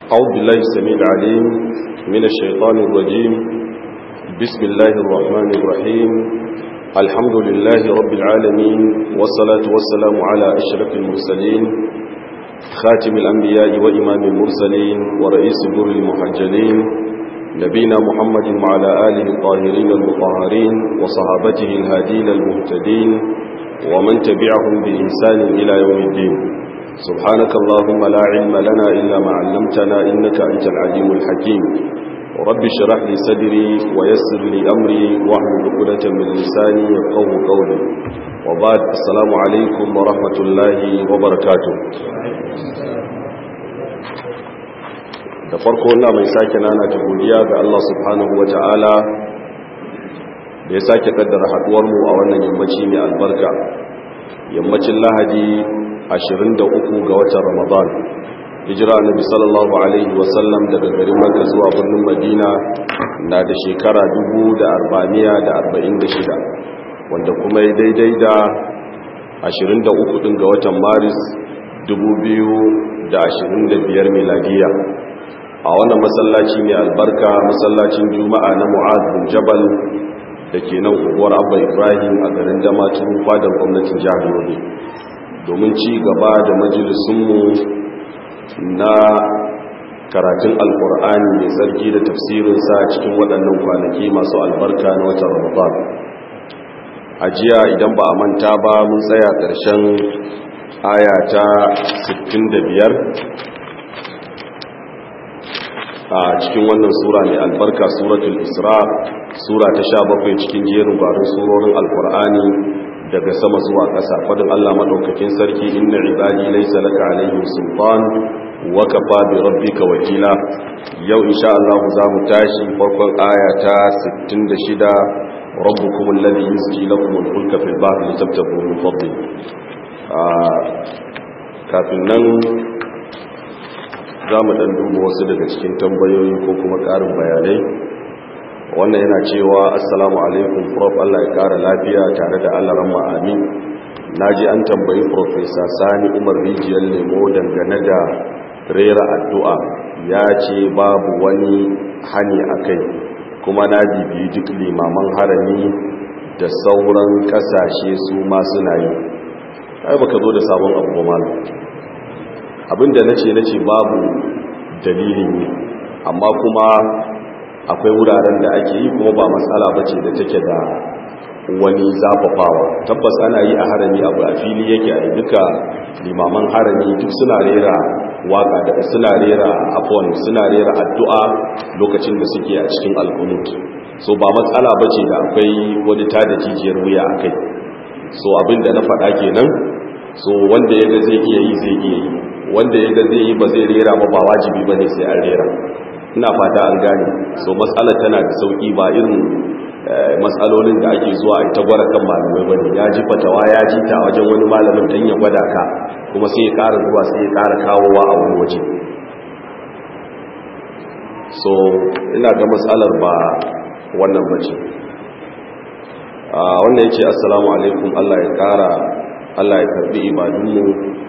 أعوذ بالله السميع العليم من الشيطان الرجيم بسم الله الرحمن الرحيم الحمد لله رب العالمين والصلاة والسلام على أشرف المرسلين خاتم الأنبياء وإمام المرسلين ورئيس دور المحجلين نبينا محمد وعلى آله الطاهرين المطهرين وصحابته الهادين المهتدين ومن تبعهم بإنسان إلى يوم الدين سبحانك اللهم لا علم لنا إلا ما علمتنا إنك أنت العليم الحكيم رب اشرح لي صدري ويسر لي أمري واحلل عقدة من لساني يفقهوا قولي وبعد السلام عليكم ورحمة الله وبركاته da farko na mai sake nana ta godiya ga Allah subhanahu wa ta'ala da ya sake kaddara haduwarmu a wannan yammaci mai albarka yammacin lahadi 23 ga watan ramadan hijira annabi sallallahu alaihi wasallam daga garin makka zuwa birnin madina na da shekara 1446 wanda kuma ya daidai da 23 din ga watan maris 2025 miladiya a wannan masallaci mai albarka masallacin juma'a na mu'ad bin jabal da ke nan unguwar abba ibrahim a garin damatun fadar gwamnatin jihar yobe domin ci gaba da majalisunmu na karatun alkur'ani mai tsarki da tafsirinsa cikin waɗannan kwanaki masu albarka na watan ramadan a jiya idan ba a manta ba mun tsaya ƙarshen aya ta 65 a cikin wannan sura mai albarka suratul isra sura ta sha bakwai cikin jerin gwarin surorin alkur'ani daga sama zuwa ƙasa fadin Allah madaukakin sarki inna ibadi laysa laka alaihim sultan wa kafa bi rabbika wakila yau insha Allah za mu tashi farkon aya ta 66 rabbukum alladhi yusji lakum al-fulka fil bahri litabtagu min fadli kafin nan za mu ɗan duba wasu daga cikin tambayoyi ko kuma ƙarin bayanai wannan yana cewa assalamu alaikum prof Allah ya ƙara lafiya tare da Allah ramma amin na ji an tambayi profesa sani umar rijiyar lemo dangane da rera addu'a ya ce babu wani hani a kai kuma na bibiyi duk limaman harami da sauran ƙasashe su ma suna yi ai baka zo da sabon abu ba malam abinda na ce na ce babu dalilin yi amma kuma akwai wuraren da ake yi kuma ba matsala ba ce da take da wani zafafawa tabbas ana yi a harami abu a fili yake a duka limaman harami duk suna rera waka da suna rera afon suna rera addu'a lokacin da suke a cikin alkunut so ba matsala ba ce da akwai wani tada jijiyar wuya a kai so abinda na faɗa kenan so wanda ya ga zai iya yi zai iya yi wanda ya ga zai yi ba zai rera ba ba wajibi ba ne sai an rera ina fata an gane so matsala tana da sauki ba irin matsalolin da ake zuwa a ita gwara kan malamai ba ne ya ji fatawa ya ji ta wajen wani malamin don ya gwada ka kuma sai ya ƙara zuwa sai ya ƙara kawowa a wani waje so ina ga matsalar ba wannan bace wannan ya ce assalamu alaikum allah ya ƙara Allah ya karbi ibadunmu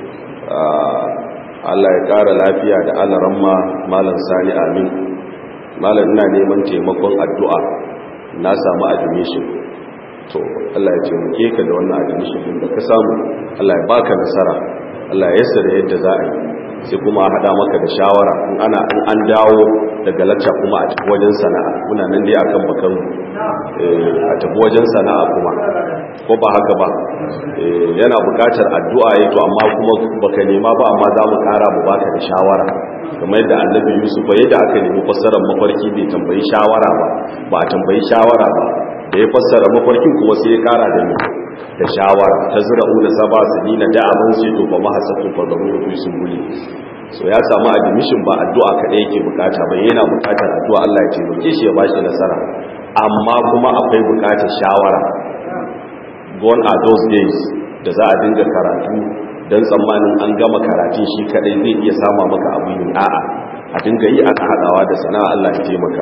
Allah ya ƙara lafiya da alaramma malam sani amin malam ina neman taimakon addu'a na samu admission to Allah ya taimake ka da wannan admission din da ka samu Allah ya baka nasara Allah ya yassara yadda za a yi sai kuma a haɗa maka da shawara in ana in an dawo daga lacca kuma a tafi wajen sana'a muna nan dai akan bakan a tafi wajen sana'a kuma ko ba haka ba yana bukatar addu'a ya to amma kuma baka nema ba amma za mu kara mu baka da shawara kamar yadda annabi yusuf ba yadda aka nemi fassarar mafarki bai tambayi shawara ba ba a tambayi shawara ba da ya fassara mafarkin kuma sai ya kara da da shawara ta zura una saba su nina da abin sai to ba mahasatun fa zamu rufi sun guli so ya samu admission ba addu'a kadai yake bukata ba yana bukatar addu'a Allah ya taimake shi ya bashi nasara amma kuma akwai bukatar shawara gone are those days da za a dinga karatu don tsammanin an gama karatun shi kadai zai iya sama maka abu yin a'a a dinga yi aka haɗawa da sana'a Allah ya taimaka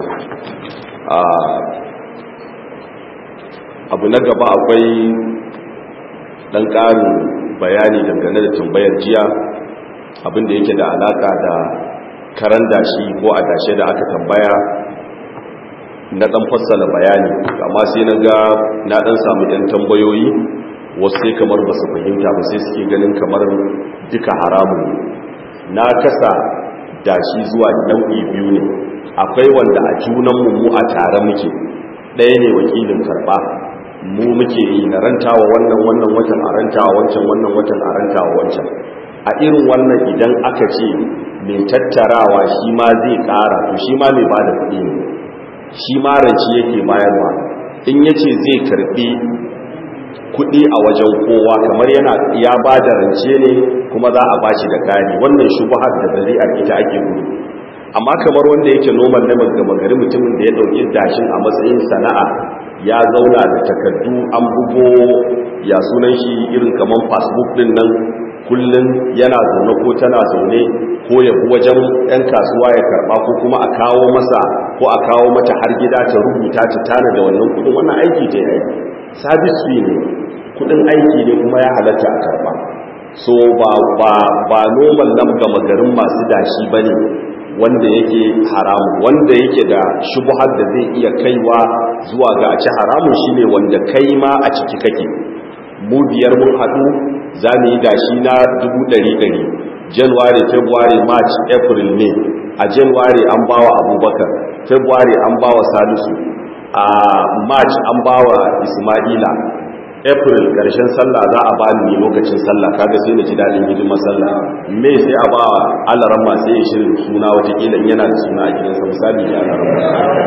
abu na gaba akwai ɗan ƙarin bayani dangane da tambayar jiya abinda yake da alaƙa da karan dashi ko a dashe da aka tambaya na dan fassala bayani amma sai na ga na dan samu ɗan tambayoyi wasu sai kamar ba su fahimta ba sai suke ganin kamar duka haramun na kasa dashi zuwa nau'i biyu ne akwai wanda a junan mu a tare muke ɗaya ne wakilin karɓa mu muke yi na rantawa wannan wannan watan a rantawa wancan wannan watan a rantawa wancan a irin wannan idan aka ce mai tattarawa shi ma zai ƙara to shi ma mai ba da kuɗi ne shi ma ranci yake bayarwa in ya ce zai karɓi kuɗi a wajen kowa kamar yana ya ba da rance ne kuma za a ba shi da kari wannan shubuhar da zari'ar ita ake gudu amma kamar wanda yake noman na gama gari mutumin da ya ɗauki dashin a matsayin sana'a ya zauna da takardu an bugo ya sunan shi irin kamar facebook din nan kullum yana zaune ko tana zaune ko ya bi wajen 'yan kasuwa ya karba ko kuma a kawo masa ko a kawo mata har gida ta rubuta ta tana da wannan kudin wannan aiki ta yi aiki sabis fee ne kudin aiki ne kuma ya halatta a karba so ba ba ba normal nan gama garin masu dashi bane wanda yake haramun wanda yake da shubuhar da zai iya kaiwa zuwa ga a ci haramun shine wanda kai ma a ciki kake mu biyar mun haɗu za mu yi dashi na dubu ɗari ɗari january february march april may a january an bawa abubakar february an bawa salisu a march an bawa ismaila april ƙarshen sallah za a ba ni lokacin sallah kaga sai na ji daɗin hidimar sallah may sai a ba alaran masu yin shirin suna watakila yana da suna a gidansa misali ya alaran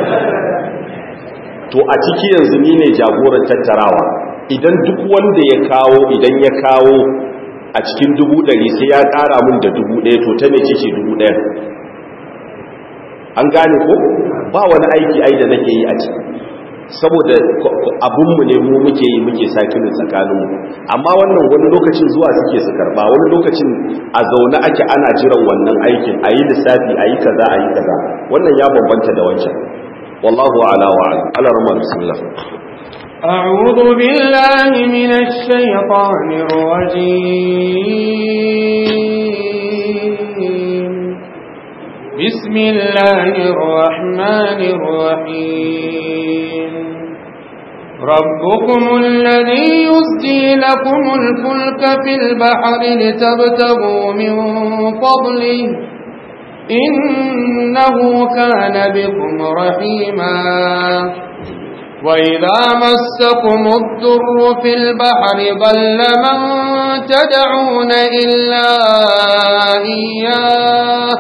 to a ciki yanzu ni ne jagoran tattarawa idan duk wanda ya kawo idan ya kawo a cikin dubu ɗari sai ya ƙara mun da dubu ɗaya to ta mece ce dubu ɗaya an gane ko ba wani aiki ai da nake yi a ciki saboda abinmu ne mu muke yi muke sakinin tsakaninmu amma wannan wani lokacin zuwa suke su karba wani lokacin a zaune ake ana jiran wannan aikin a yi lissafi a yi kaza a yi kaza wannan ya bambanta da wancan wallahu ala wa'ala ala rama bismillah أعوذ بالله من الشيطان الرجيم بسم الله الرحمن الرحيم ربكم الذي يسجي لكم الفلك في البحر لتبتغوا من فضله إنه كان بكم رحيما وإذا مسكم الضر في البحر ضل من تدعون إلا إياه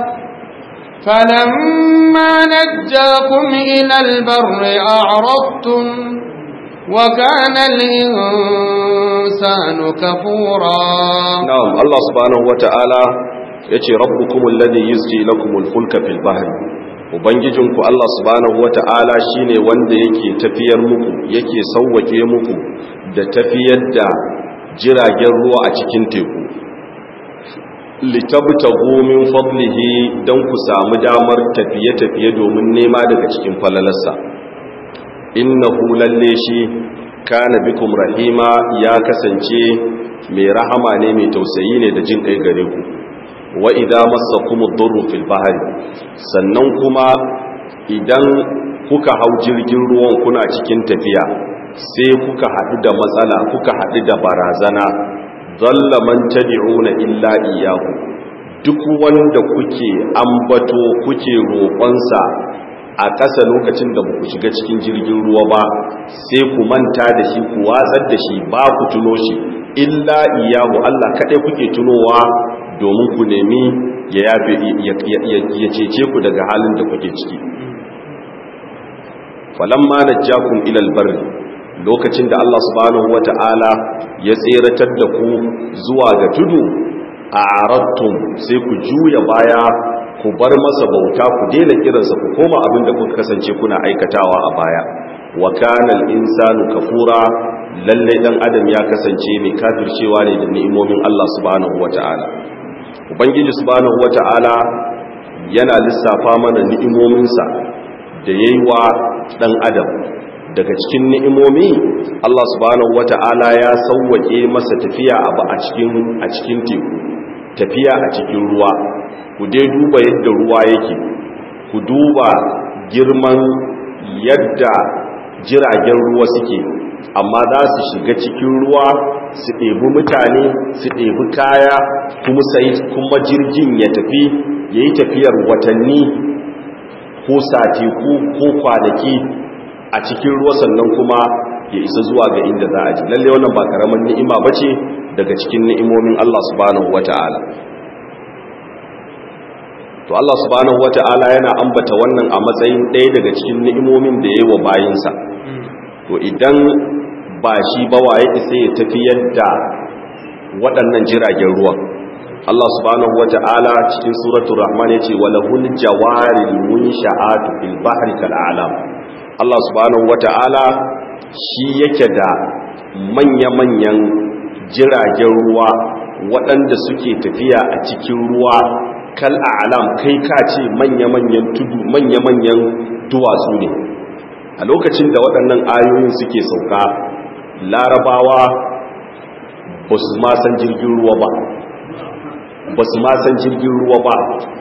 فلما نجاكم إلى البر أعرضتم وكان الإنسان كفورا نعم الله سبحانه وتعالى يتي ربكم الذي يزجي لكم الفلك في البحر ubangijinku Allah subhanahu wata'ala shine wanda yake tafiyar muku yake sauwake muku da tafiyar da jiragen ruwa a cikin teku litabtagu min fadlihi dan ku samu damar tafiye-tafiye domin nema daga cikin falalarsa innahu lalle shi kana bikum rahima ya kasance mai rahama ne mai tausayi ne da jin kai gare ku wa idza massakum ad-durru fil bahri sannan kuma idan kuka hau jirgin ruwan kuna cikin tafiya sai kuka hadu da matsala kuka hadu da barazana zalla man tad'una illa iyyahu duk wanda kuke ambato kuke roƙonsa a ƙasa lokacin da ku shiga cikin jirgin ruwa ba sai ku manta da shi ku watsar da shi ba ku tuno shi illa iyahu Allah kaɗai kuke tunowa domin ku nemi ya yafe ya cece ku daga halin da kuke ciki falamma najjakum ila albarri lokacin da Allah subhanahu wata'ala ya tseratar da ku zuwa ga tudu a arattum sai ku juya baya ku bar masa bauta ku daina kiransa ku koma abin da kuka kasance kuna aikatawa a baya wa kana al-insanu kafura lalle dan adam ya kasance mai kafircewa ne da ni'imomin Allah subhanahu wata'ala ubangiji subhanahu wata'ala yana lissafa mana ni'imominsa da yayi wa dan adam daga cikin ni'imomi Allah subhanahu wata'ala ya sauwake masa tafiya a cikin a cikin teku tafiya a cikin ruwa ku dai duba yadda ruwa yake ku duba girman yadda jiragen ruwa suke amma za su shiga cikin ruwa su ɗebi mutane su ɗebi kaya kuma sai kuma jirgin ya tafi ya yi tafiyar watanni ko satiku ko kwanaki a cikin ruwa sannan kuma ya isa zuwa ga inda za a ji lalle wannan ba karamin ni'ima bace daga cikin ni'imomin Allah subhanahu wata'ala to Allah subhanahu wata'ala yana ambata wannan a matsayin ɗaya daga cikin ni'imomin da yayi wa bayinsa to idan ba shi ba waye isa ya tafi yadda waɗannan jiragen ruwan Allah subhanahu wata'ala cikin suratul rahman yace walahul jawaril munsha'atu fil bahri kal a'lam Allah subhanahu wata'ala shi yake da manya-manyan jiragen ruwa waɗanda suke tafiya a cikin ruwa kal a'lam kai ka ce manya-manyan tudu manya-manyan duwatsu ne a lokacin da waɗannan ayoyin suke sauka larabawa ba su ma san jirgin ruwa ba ba su ma san jirgin ruwa ba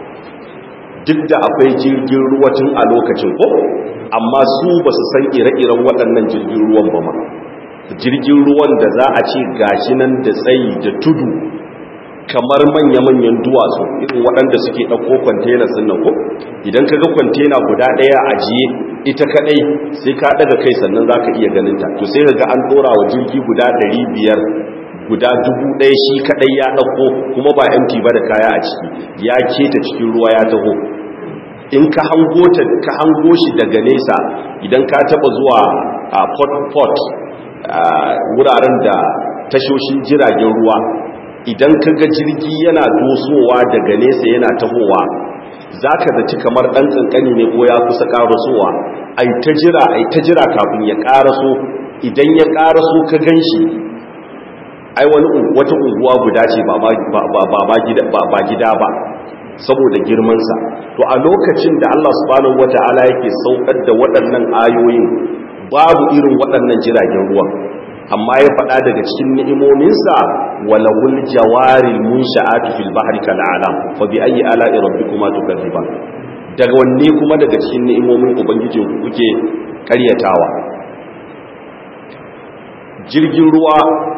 duk da akwai jirgin ruwa tun a lokacin ko amma su ba su san ire-iren waɗannan jirgin ruwan ba ma jirgin ruwan da za a ce gashi nan da tsayi da tudu kamar manya-manyan duwatsu irin waɗanda suke ɗauko kwantena sun nan ko idan ka ga kwantena guda ɗaya a jiye ita kaɗai sai ka ɗaga kai sannan za ka iya ganinta to sai ka ga an ɗora wa jirgi guda ɗari biyar guda dubu ɗaya shi kaɗai ya ɗauko kuma ba empty ba da kaya a ciki ya keta cikin ruwa ya taho in ka hango ta ka hango shi daga nesa idan ka taba zuwa a port port wuraren da tashoshin jiragen ruwa idan ka ga jirgi yana dosowa daga nesa yana tahowa zaka zaci kamar dan kankani ne ko ya kusa karasowa ai ta jira ai ta jira kafin ya karaso idan ya karaso ka ganshi ai wani wata unguwa guda ce ba ba gida ba saboda girmansa to a lokacin da Allah subhanahu wata'ala yake saukar da waɗannan ayoyin babu irin waɗannan jiragen ruwa amma ya faɗa daga cikin ni'imominsa walawul jawaril munsha'atu fil bahri kal alam fa bi ayyi ala'i rabbikuma tukadziban daga wanne kuma daga cikin ni'imomin ubangijin ku kuke ƙaryatawa jirgin ruwa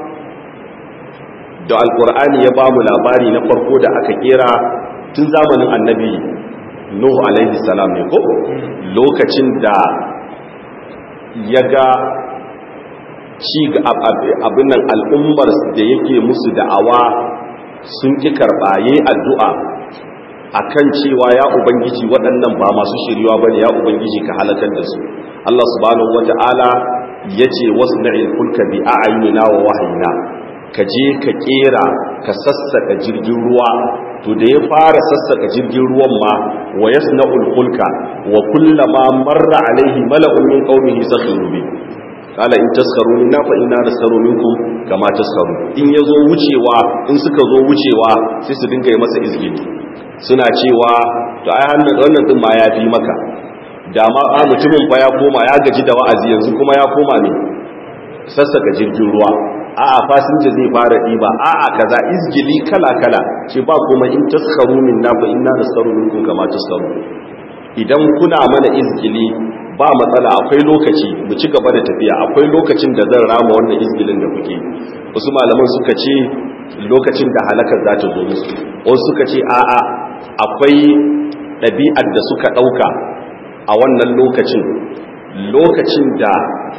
da alkur'ani ya bamu labari na farko da aka kera tun zamanin annabi nuhu alaihi salam ne ko lokacin da ya ga ci abin nan al'ummar da yake musu da'awa sun ƙi karɓaye addu'a a kan cewa ya ubangiji waɗannan ba masu shiriwa ba ne ya ubangiji ka halakar da su Allah subhanahu wa ta'ala ya ce wasu na'il kulka bi a ayyuna wa wahayina ka je ka kera ka sassaka jirgin ruwa to da ya fara sassaka jirgin ruwan ma wa yasna'ul fulka wa kullama marra alaihi mala'un min qaumihi sakhiru bi qala in taskaru minna fa inna naskaru minkum kama taskaru in yazo wucewa in suka zo wucewa sai su dinga yi masa izgili suna cewa to ai hannun wannan din ma yafi maka da ma a mutumin fa ya koma ya gaji da wa'azi yanzu kuma ya koma ne sassaka jirgin ruwa a'a fasinja zai fara ɗiba a'a kaza izgili kala-kala ce ba kuma in taskaru min na fa inna naskaru minkum kama taskaru idan kuna mana izgili ba matsala akwai lokaci mu ci gaba da tafiya akwai lokacin da zan rama wannan izgilin da kuke wasu malaman suka ce lokacin da halakar za ta zo musu wasu suka ce a'a akwai ɗabi'ar da suka ɗauka a wannan lokacin lokacin da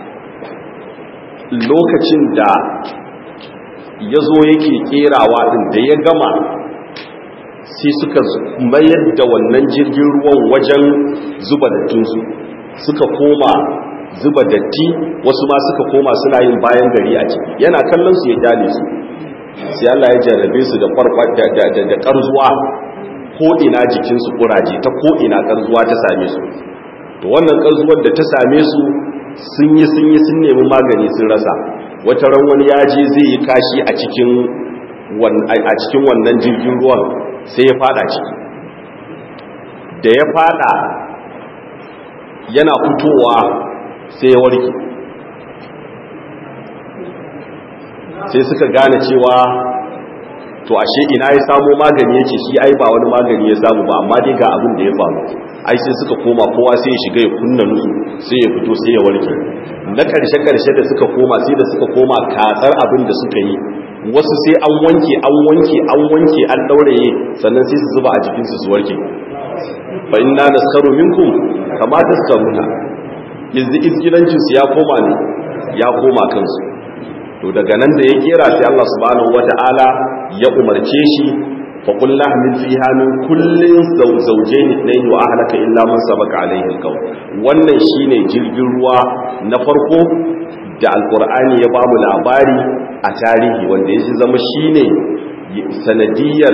lokacin da ya zo yake kerawa ɗin da ya gama sai suka mayar da wannan jirgin ruwan wajen zuba dattinsu suka koma zuba datti wasu ma suka koma suna yin bayan gari a ciki yana kallon su ya kyale su sai Allah ya jarrabe su da farfa da da karzuwa ko ina jikin su kuraje ta ko ina karzuwa ta same su to wannan karzuwar da ta same su sun yi sun yi sun nemi magani sun rasa wata ran wani ya je zai yi kashi a cikin a cikin wannan jirgin ruwan sai ya fada ciki da ya fada yana fitowa sai ya warke sai suka gane cewa to ashe ina ya samo magani yace shi ai ba wani magani ya samu ba amma dai ga abin da ya faru ai sai suka koma kowa sai ya shiga ya kunna nusu sai ya fito sai ya warke na karshe karshe da suka koma sai da suka koma katsar abin da suka yi wasu sai an wanke an wanke an wanke an dauraye sannan sai su zuba a jikin su su warke fa inna naskaru minkum kama taskaruna yanzu izgilancin su ya koma ne ya koma kansu to daga nan da ya kera sai Allah subhanahu wata'ala ya umarce shi fa qul lahmil fiha min kullin zawjayn ithnayn wa ahlaka illa man sabaqa alayhi alqawl wannan shine jirgin ruwa na farko da alqur'ani ya bamu labari a tarihi wanda ya zama shine sanadiyar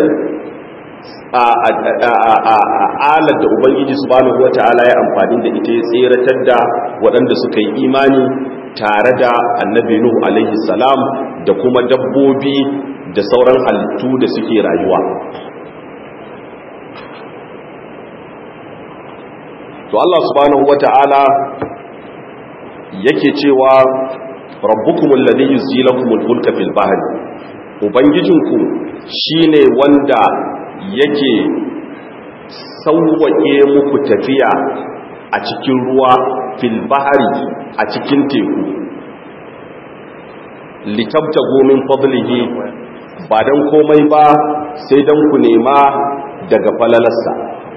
alar da ubangiji subhanahu wata'ala ya amfani da ita ya tseratar da waɗanda suka yi imani tare da annabi nuhu alaihi salam da kuma dabbobi da sauran halittu da suke rayuwa to Allah subhanahu wata'ala yake cewa rabbukumul ladhi yuzjilakumul fulka fil bahri ubangijinku shine wanda yake sauwaƙe muku tafiya a cikin ruwa fil bahari a cikin teku litabta gomin fadlihi ba don komai ba sai don ku nema daga falalarsa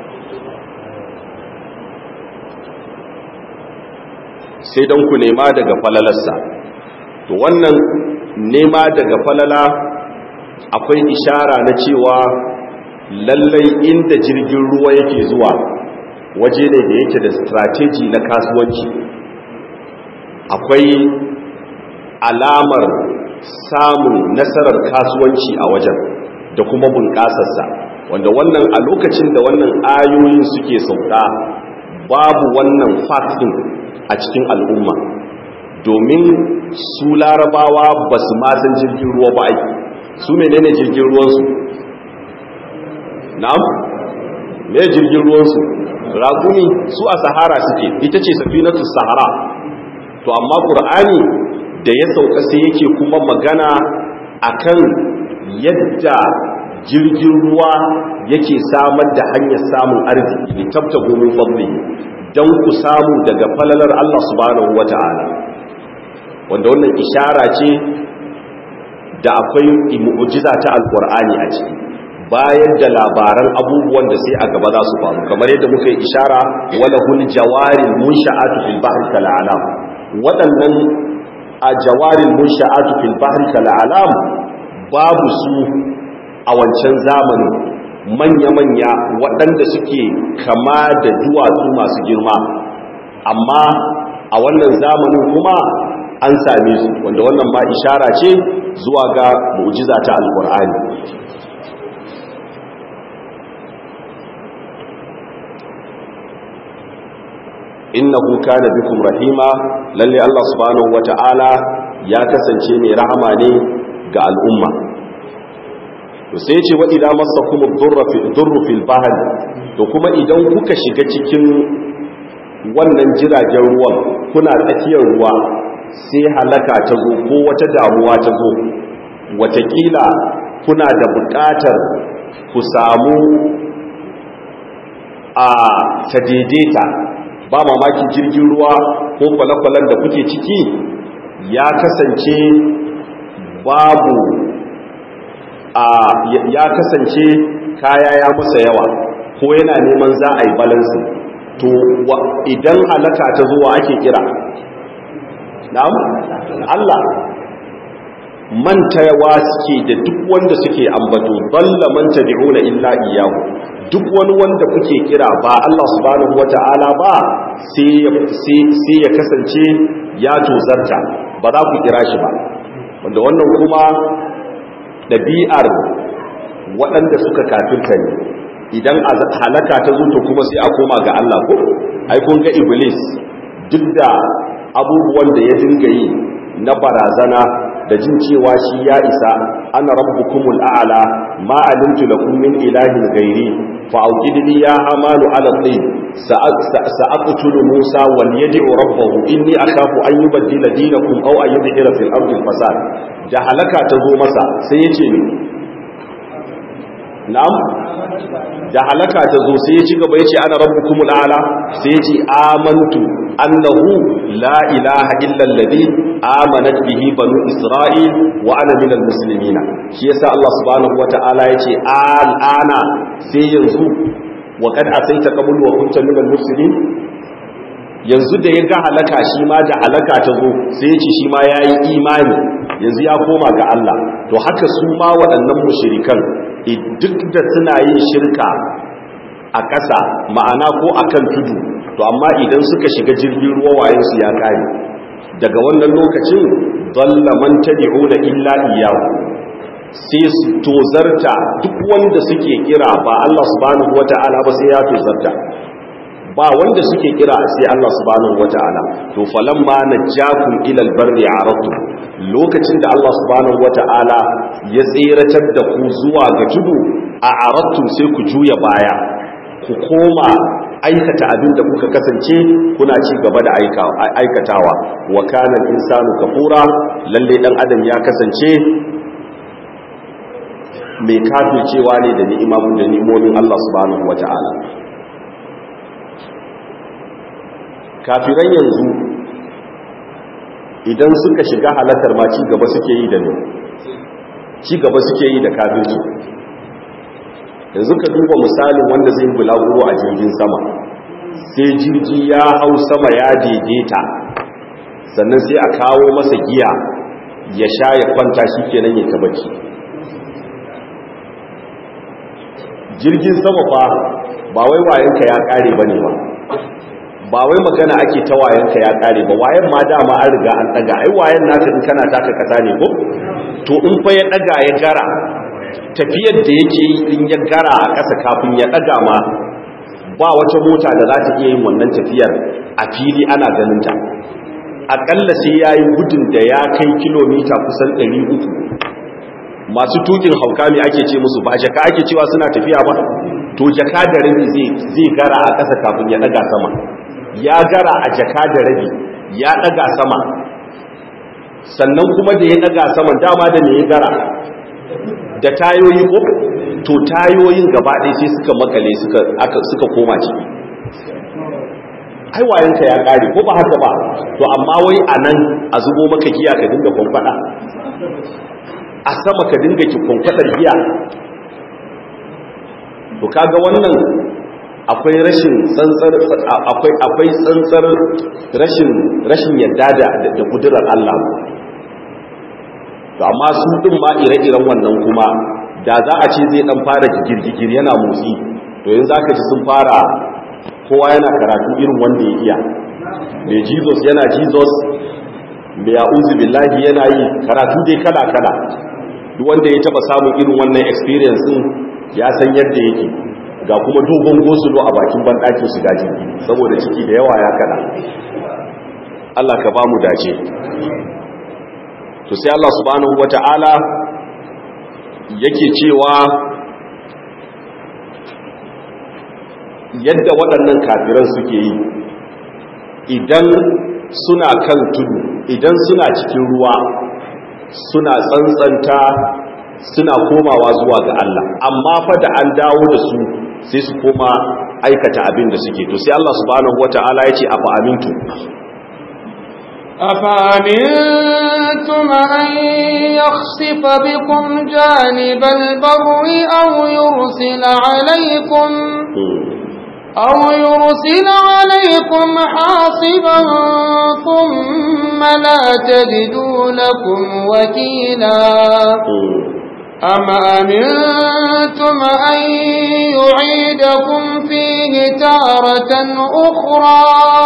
sai don ku nema daga falalarsa to wannan nema daga falala akwai ishara na cewa lallai inda jirgin ruwa yake zuwa waje ne da yake da strategy na kasuwanci akwai alamar samun nasarar kasuwanci a wajen da kuma bunƙasarsa wanda wannan a lokacin da wannan ayoyin suke sauka babu wannan fatin a cikin al'umma domin su larabawa ba su masan jirgin ruwa ba aiki su menene jirgin ruwansu na'am me jirgin ruwansu raguni su a sahara suke ita ce safinatu sahara to amma qur'ani da ya sauka sai yake kuma magana akan yadda jirgin ruwa yake samar da hanyar samun arziki ne tabta gomin fadli don ku samu daga falalar Allah subhanahu wata'ala wanda wannan ishara ce da akwai mu'jiza ta alqur'ani a ciki bayar da labaran abubuwan da sai a gaba za su faru kamar yadda muka yi ishara wala hul jawaril munsha'atu fil bahri kal alam waɗannan a jawaril munsha'atu fil bahri kal alam babu su a wancan zamani manya-manya waɗanda suke kama da duwatsu masu girma amma a wannan zamanin kuma an same su wanda wannan ma ishara ce zuwa ga mu'jiza ta alkur'ani innahu kana bikum rahima lalle Allah subhanahu wata'ala ya kasance mai rahama ne ga al'umma to sai ya ce wa idan masakum ad-durru fil bahr to kuma idan kuka shiga cikin wannan jiragen ruwan kuna tsakiyar ruwa sai halaka ta zo ko wata damuwa ta zo watakila kuna da buƙatar ku samu a ta daidaita ba mamaki jirgin ruwa ko kwale-kwalen da kuke ciki ya kasance babu a ya kasance kaya ya masa yawa ko yana neman za a yi balansi to idan halaka ta zuwa ake kira na'am Allah mantawa suke da duk wanda suke ambato dalla man tabi'una illa iyyahu duk wani wanda kuke kira ba Allah subhanahu wata'ala ba sai ya kasance ya tozarta ba za ku kira shi ba wanda wannan kuma ɗabi'ar waɗanda suka kafirta ne idan halaka ta zo to kuma sai a koma ga Allah ko ai kun ga iblis duk da abubuwan da ya dinga yi na barazana da jin cewa shi ya isa ana rabbukumul a'la ma alimtu lakum min ilahin ghairi fa auqidni ya amalu ala tayyib sa'aqtulu musa wal yad'u rabbahu inni akhafu an yubaddila dinakum aw an yudhira fil ardi fasad da halaka ta zo masa sai yace ni na'am da halaka ta zo sai ya ci gaba ya ce ana rabbukumul a'la sai ya ce amantu annahu la ilaha illa alladhi amanat bihi banu isra'il wa ana minal muslimin shi yasa Allah subhanahu wata'ala ya ce al'ana sai yanzu wa kad asaita qabl wa kunta minal muslimin yanzu da ya ga halaka shi ma da halaka ta zo sai ya ce shi ma yayi imani yanzu ya koma ga Allah to haka su ma waɗannan mushrikan duk da suna yin shirka a ƙasa ma'ana ko a kan tudu to amma idan suka shiga jirgin ruwa wayansu ya ƙare daga wannan lokacin dalla man tabi'una illa iyyahu sai su tozarta duk wanda suke kira ba Allah subhanahu wata'ala ba sai ya tozarta ba wanda suke kira sai Allah subhanahu wata'ala to falamma najjakum ila albarri aratu lokacin da Allah subhanahu wata'ala ya tseratar da ku zuwa ga tudu a aratu sai ku juya baya ku koma aikata abin da kuka kasance kuna ci gaba da aikatawa wa kana insanu kafura lalle dan adam ya kasance mai kafircewa ne da ni'imamu da ni'imomin Allah subhanahu wata'ala kafiran yanzu idan suka shiga halakar ma ci gaba suke yi da ne ci gaba suke yi da kafirci yanzu ka duba misalin wanda zai bulaguro a jirgin sama sai jirgi ya hau sama ya daidaita sannan sai a kawo masa giya ya sha ya kwanta shi kenan ya tabbaci jirgin sama fa ba wai wayanka ya kare bane ba ba wai magana ake ta wayanka ya kare ba wayan ma dama an riga an daga ai wayan naka in kana taka kasa ne ko to in fa ya daga ya gara tafiyar da yake yi in ya gara a ƙasa kafin ya daga ma ba wata mota da za ta iya yin wannan tafiyar a fili ana ganin ta akalla sai yayi gudun da ya kai kilomita kusan 300 masu tukin hauka me ake ce musu ba jaka ake cewa suna tafiya ba to jaka da rabi zai gara a ƙasa kafin ya daga sama ya gara a jaka da rabi ya daga sama sannan kuma da ya daga saman dama da me ya gara da tayoyi ko to tayoyin gaba ɗaya sai suka makale suka aka suka koma ciki ai wayanka ya kare ko ba haka ba to amma wai anan a zubo maka giya ka dinga kwamfada a sama ka dinga ki kwamfadar giya to kaga wannan akwai rashin tsantsar akwai akwai tsantsar rashin rashin yadda da da kudurar Allah to amma su din ma ire-iren wannan kuma da za a ce zai dan fara girgigir yana motsi to yanzu zaka ji sun fara kowa yana karatu irin wanda ya iya mai Jesus yana Jesus mai a'udhu billahi yana yi karatu dai kala kala duk wanda ya taba samun irin wannan experience din ya san yadda yake ga kuma dogon gosulo a bakin banɗakin shiga jirgi saboda ciki da yawa ya kada Allah ka ba mu dace to sai Allah subhanahu wata'ala yake cewa yadda waɗannan kafiran suke yi idan suna kan tudu idan suna cikin ruwa suna tsantsanta suna komawa zuwa ga Allah amma fa da an dawo da su sai su koma aikata abin da suke to sai Allah subhanahu wata'ala ya ce afa amintu أفأمنتم أن يخسف بكم جانب البر أو يرسل عليكم أو يرسل عليكم حاصبا ثم لا تجدوا لكم وكيلا أم أمنتم أن يعيدكم فيه تارة أخرى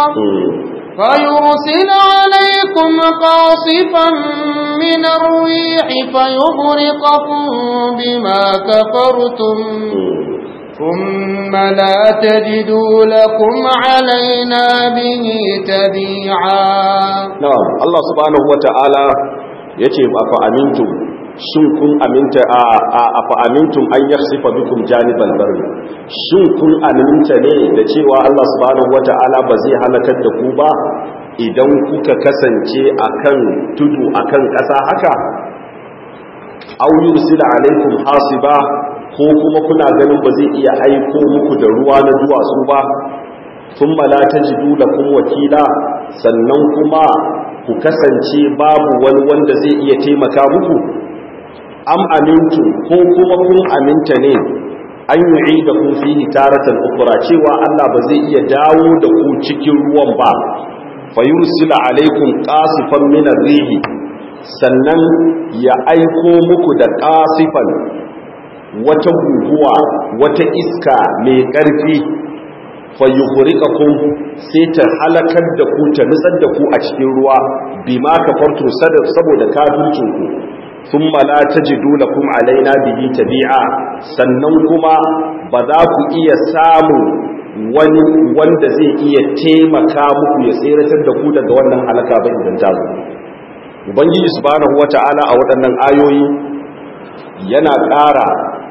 فيرسل عليكم قاصفا من الريح فيغرقكم بما كفرتم ثم لا تجدوا لكم علينا به تبيعا نعم الله سبحانه وتعالى يتي أفأمنتم shin kun aminta a afa amintum an yakhsifa bikum janibal barri shin kun aminta ne da cewa Allah subhanahu wata'ala ba zai halakar da ku ba idan kuka kasance akan tudu akan ƙasa haka aw yursila alaikum hasiba ko kuma kuna ganin ba zai iya aiko muku da ruwa na duwatsu ba sun mala ta jidu da kun wakila sannan kuma ku kasance babu wani wanda zai iya taimaka muku am amintu ko kuma kun aminta ne an yi da kun fi taratan ukura cewa Allah ba zai iya dawo da ku cikin ruwan ba fayursila alaikum qasifan min rihi sannan ya aiko muku da qasifan wata guguwa wata iska mai ƙarfi fayyuhurikakum sai ta halakar da ku ta nutsar da ku a cikin ruwa bima kafartum saboda kafircinku thumma la tajidu lakum alaina bihi tabi'a sannan kuma ba za ku iya samun wani wanda zai iya taimaka muku ya tseratar da ku daga wannan halaka ba idan ta zo ubangiji subhanahu wata'ala a waɗannan ayoyi yana ƙara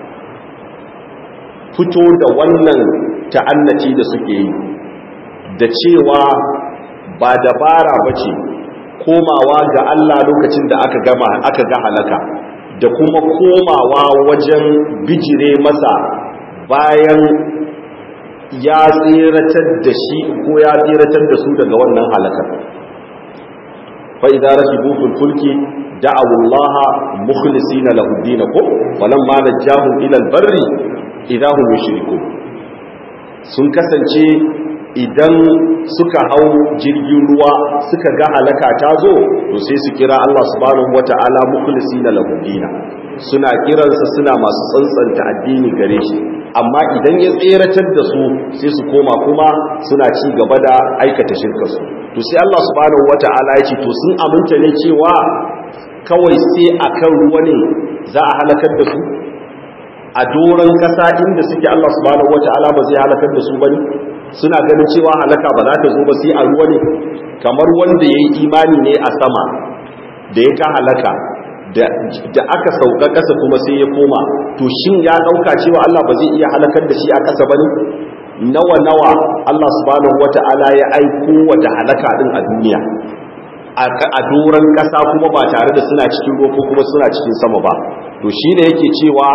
fito da wannan ta'annaci da suke yi da cewa ba dabara ba ce komawa ga Allah lokacin da aka gama aka ga halaka da kuma komawa wajen bijire masa bayan ya tseratar da shi ko ya tseratar da su daga wannan halakar fa idza rasibu fil fulki da'u Allah mukhlisina lahu dinakum falamma najahum ila al-barri idahum yushrikun sun kasance idan suka hau jirgin ruwa suka ga halaka ta zo to sai su kira Allah subhanahu wata'ala mukhlisina lahu dina suna kiransa suna masu tsantsanta addini gare shi amma idan ya tseratar da su sai su koma kuma suna ci gaba da aikata shirka su to sai Allah subhanahu wata'ala ya ce to sun aminta ne cewa kawai sai akan ruwa ne za a halakar da su a doron kasa inda suke Allah subhanahu wata'ala ba zai halakar da su bane suna ganin cewa halaka ba za ta zo ba sai a ruwa ne kamar wanda yayi imani ne a sama da ya ka halaka da aka sauka kasa kuma sai ya koma to shin ya dauka cewa Allah ba zai iya halakar da shi a kasa bane nawa nawa Allah subhanahu wata'ala ya aiko wa da halaka din a duniya a doron kasa kuma ba tare da suna cikin ruwa ko kuma suna cikin sama ba to shine yake cewa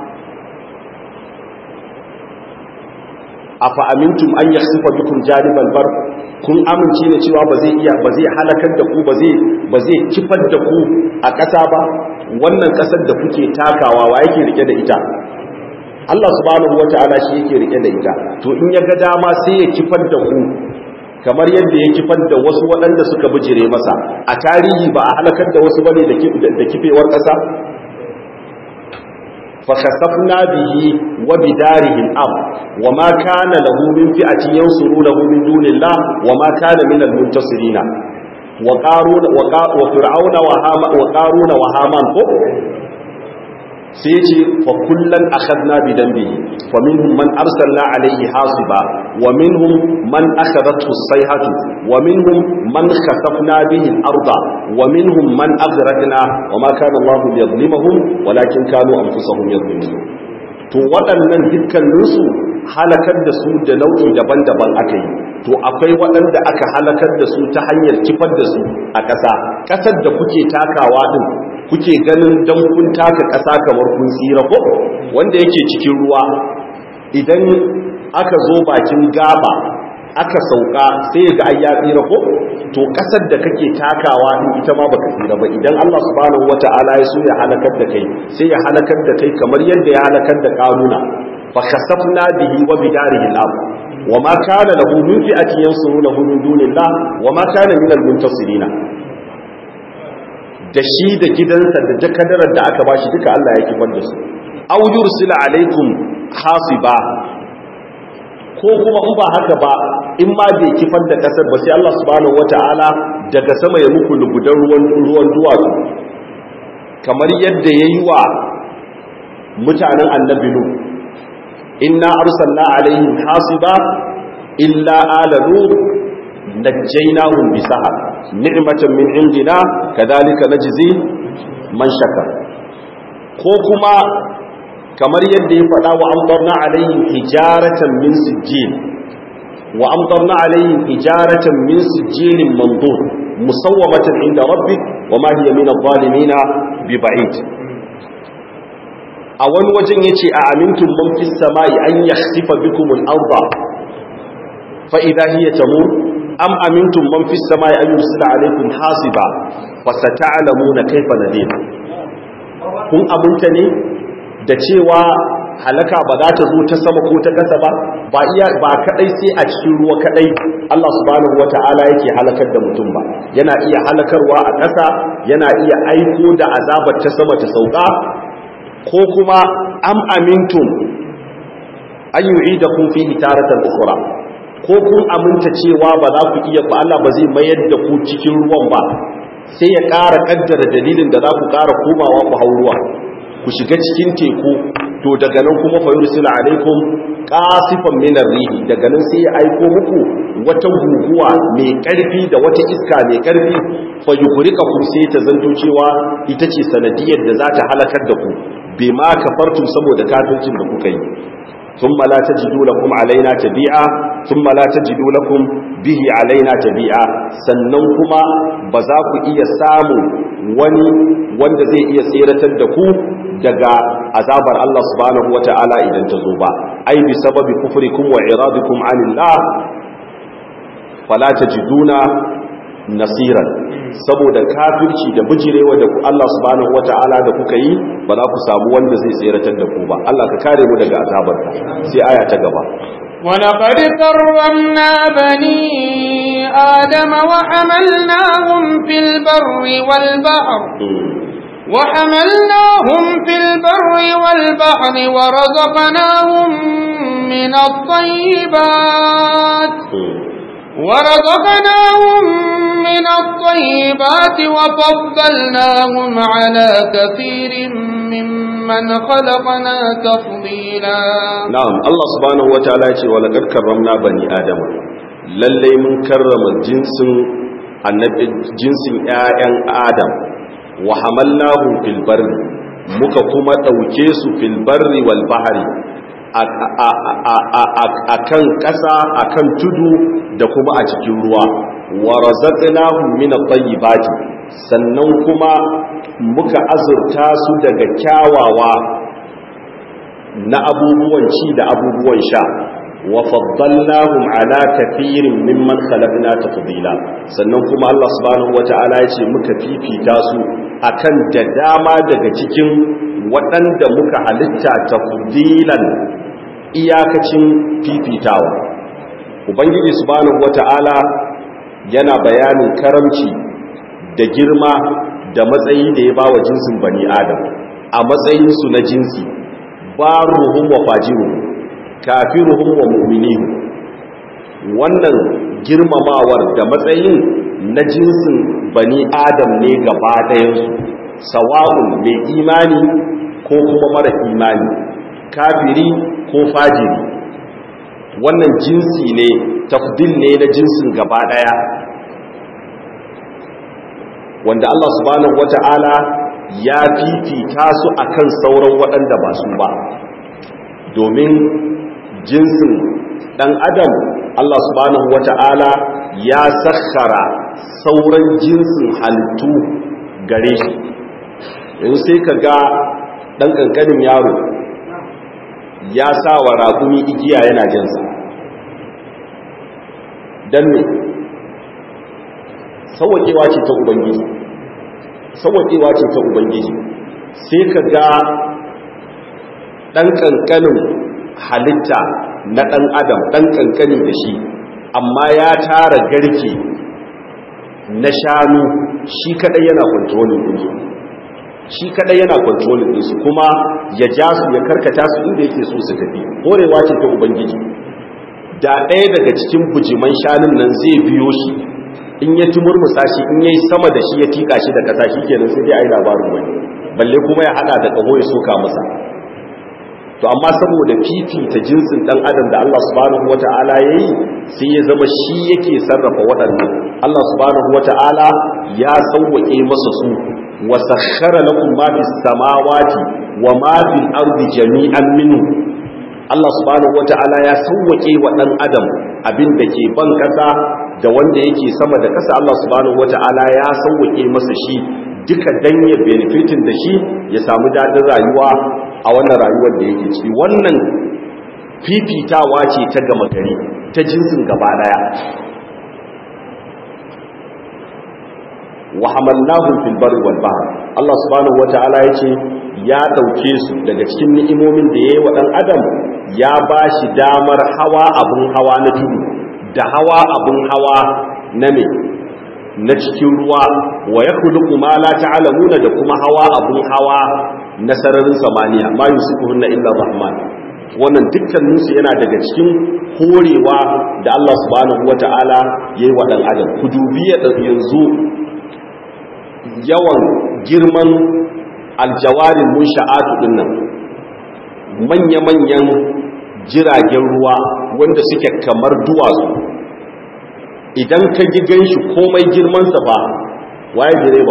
afa amintum an yasifa bikum janibal bar kun amince ne cewa ba zai iya ba zai halakar da ku ba zai ba zai kifar da ku a ƙasa ba wannan ƙasar da kuke takawa wa yake rike da ita Allah subhanahu wata'ala shi yake rike da ita to in ya ga dama sai ya kifar da ku kamar yadda ya kifar da wasu waɗanda suka bijire masa a tarihi ba a halakar da wasu bane da kifewar ƙasa فخسفنا به وبداره الأرض وما كان له من فئة ينصرونه من دون الله وما كان من المنتصرين وقارون وفرعون وقارون وهامان سيجي فكلا أخذنا بذنبه فمنهم من أرسلنا عليه حاصبا ومنهم من أخذته الصيحة ومنهم من خسفنا به الأرض ومنهم من أغرقنا وما كان الله ليظلمهم ولكن كانوا أنفسهم يظلمون to waɗannan dukkaninsu halakar da su da nau'i daban-daban aka yi to akwai waɗanda aka halakar da su ta hanyar kifar da su a ƙasa ƙasar da kuke takawa ɗin kuke ganin don kun taka ƙasa kamar kun tsira ko wanda yake cikin ruwa idan aka zo bakin gaba aka sauka sai ga ai ya tsira ko to ƙasar da kake takawa din ita ma baka tsira ba idan Allah subhanahu wata'ala ya so ya halakar da kai sai ya halakar da kai kamar yadda ya halakar da kanuna fa khasafna bihi wa bidarihi al-ard wa ma kana lahu min fi'atin yansurunahu min dunillah wa ma kana min al-muntasirina da shi da gidansa da jakadarar da aka bashi duka Allah ya kifar da su aw yursila alaikum hasiba ko kuma in ba haka ba in ma bai kifar da kasar ba sai Allah subhanahu wataala daga sama ya muku lugudan ruwan ruwan duwatsu kamar yadda yayi wa mutanen annabi nu inna arsalna alaihim hasiba illa ala lut najjaynahum bisahar ni'matan min indina kadhalika najzi man shakar ko kuma kamar yadda ya faɗa wa amtarna alaihim hijaratan min sijjil wa amtarna alaihim hijaratan min sijjilin mandud musawwamatan inda rabbik wa ma hiya min adh-dhalimin bi ba'id a wani wajen yace a amintum man fis samai an yakhsifa bikum al-ardha fa idha hiya tamur am amintum man fis samai an yursila alaykum hasiba fa sata'lamuna kayfa nadir kun abunta ne da cewa halaka ba za ta zo ta sama ko ta kasa ba ba iya ba kadai sai a cikin ruwa kadai Allah subhanahu wata'ala yake halakar da mutum ba yana iya halakarwa a kasa yana iya aiko da azabar ta sama ta sauka ko kuma am amintum an yu'idakum fihi taratan ukhra ko kun aminta cewa ba za ku iya ba Allah ba zai mayar da ku cikin ruwan ba sai ya ƙara kaddara dalilin da za ku ƙara komawa ku hau ruwa ku shiga cikin teku to daga nan kuma fa yursila alaikum qasifan min rihi daga nan sai ya aiko muku wata guguwa mai karfi da wata iska mai karfi fa yughriqakum sai ta zanto cewa ita ce sanadiyar da za ta halakar da ku bima kafartum saboda kafircin da kuka yi ثم لا تجدوا لكم علينا تبيعا ثم لا تجدوا لكم به علينا تبيعا sannan kuma ba za ku iya samu wani wanda zai iya tseratar da ku daga azabar Allah subhanahu wata'ala idan ta zo ba ai bi sababi kufrikum wa iradikum anillah fala tajiduna nasiran saboda kafirci da bijirewa da Allah subhanahu wata'ala da kuka yi ba za ku samu wanda zai tseratar da ku ba Allah ka kare mu daga azabarka sai aya ta gaba ولقد كرمنا بني آدم وحملناهم في البر والبحر وحملناهم في البر والبحر ورزقناهم من الطيبات ورزقناهم من الطيبات وفضلناهم على كثير ممن خلقنا تفضيلا نعم الله سبحانه وتعالى ولقد كرمنا بني آدم lallai mun karrama jinsin annabi jinsin ƴaƴan Adam wa hamalnahum fil barri muka kuma dauke su fil barri wal bahri a kan ƙasa a kan tudu da kuma a cikin ruwa wa razaqnahum min at-tayyibati sannan kuma muka azurta su daga kyawawa na abubuwan ci da abubuwan sha wa faddalnahum ala kathirin mimman khalaqna tafdila sannan kuma Allah subhanahu wata'ala ya ce muka fifita su akan da dama daga cikin waɗanda muka halitta tafdilan iyakacin fifitawa ubangiji subhanahu wata'ala yana bayanin karamci da girma da matsayi da ya ba wa jinsin bani adam a matsayinsu na jinsi ba ruhun wa fajiru kafiruhum wa mu'minin wannan girmamawar da matsayin na jinsin bani adam ne gaba ɗayansu sawa'un mai imani ko kuma mara imani kafiri ko fajiri wannan jinsi ne tafdil ne na jinsin gaba daya wanda Allah subhanahu wata'ala ya fifita su akan sauran waɗanda ba su ba domin jinsin ɗan adam Allah subhanahu wata'ala ya sakhara sauran jinsin halittu gare shi yanzu sai ka ga ɗan ƙanƙanin yaro ya sa wa raƙumi igiya yana jinsa don ne sauwaƙewa ce ta ubangiji sauwaƙewa ce ta ubangiji sai ka ga ɗan ƙanƙanin halitta na ɗan adam ɗan ƙanƙanin da shi amma ya tara garke na shanu shi kaɗai yana kwantrolin ɗinsu shi kaɗai yana kwantrolin ɗinsu kuma ya ja su ya karkata su inda yake so su tafi horewa ce ta ubangiji da ɗaya daga cikin bujiman shanun nan zai biyo shi in ya tumurmusa shi in yayi sama da shi ya tika shi da ƙasa shi kenan sai dai ai labarin wani balle kuma ya hada da ƙaho ya soka masa to amma saboda fifita jinsin dan adam da Allah subhanahu wata'ala yayi sai ya zama shi yake sarrafa waɗannan Allah subhanahu wata'ala ya sauwake masa su wa sakhkhara lakum ma fis samawati wa ma fil ardi jami'an minhu Allah subhanahu wata'ala ya sauwake wa dan adam abin da ke ban kasa da wanda yake sama da kasa Allah subhanahu wata'ala ya sauwake masa shi duka dan ya benefitin da shi ya samu dadin rayuwa a wannan rayuwar da yake ciki wannan fifitawa ce ta gama gari ta jinsin gaba daya wa hamalnahum fil barri wal bahr Allah subhanahu wataala yace ya dauke su daga cikin ni'imomin da yayi wa dan adam ya bashi damar hawa abun hawa na tudu da hawa abun hawa na me na cikin ruwa wa yakhluqu ma la ta'lamuna da kuma hawa abun hawa na sararin samaniya ma yusifuhunna illa rahman wannan dukkaninsu yana daga cikin horewa da Allah subhanahu wata'ala yayi wa dan adam ku dubi yanzu yawan girman aljawarin munsha'atu dinnan manya-manyan jiragen ruwa wanda suke kamar duwatsu idan ka ji ganshi komai girmansa ba waye direba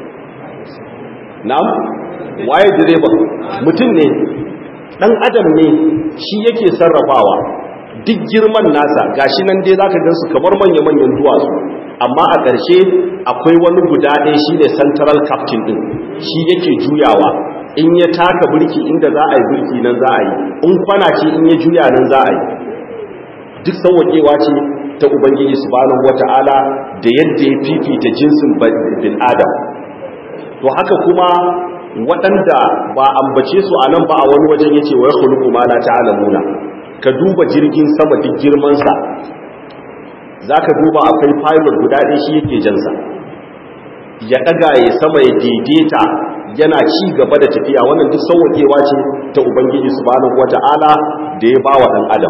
na'am waye direba mutum ne dan adam ne shi yake sarrafawa duk girman nasa gashi nan dai zaka gansu kamar manya-manyan duwatsu amma a ƙarshe akwai wani guda ɗaya shi ne central captain ɗin shi yake juyawa in ya taka birki inda za a yi birki nan za a yi in kwana ce in ya juya nan za a yi duk sauwaƙewa ce ta ubangiji subhanahu wata'ala da yadda ya fifita jinsin bin adam to haka kuma waɗanda ba ambace su a nan ba a wani wajen yace wa yakhluqu ma la ta'lamuna ka duba jirgin sama duk girmansa za ka duba akwai pilot guda ɗaya shi yake jansa ya ɗaga ya sama ya daidaita yana ci gaba da tafiya wannan duk sauwaƙewa ce ta ubangiji subhanahu wata'ala da ya ba wa ɗan adam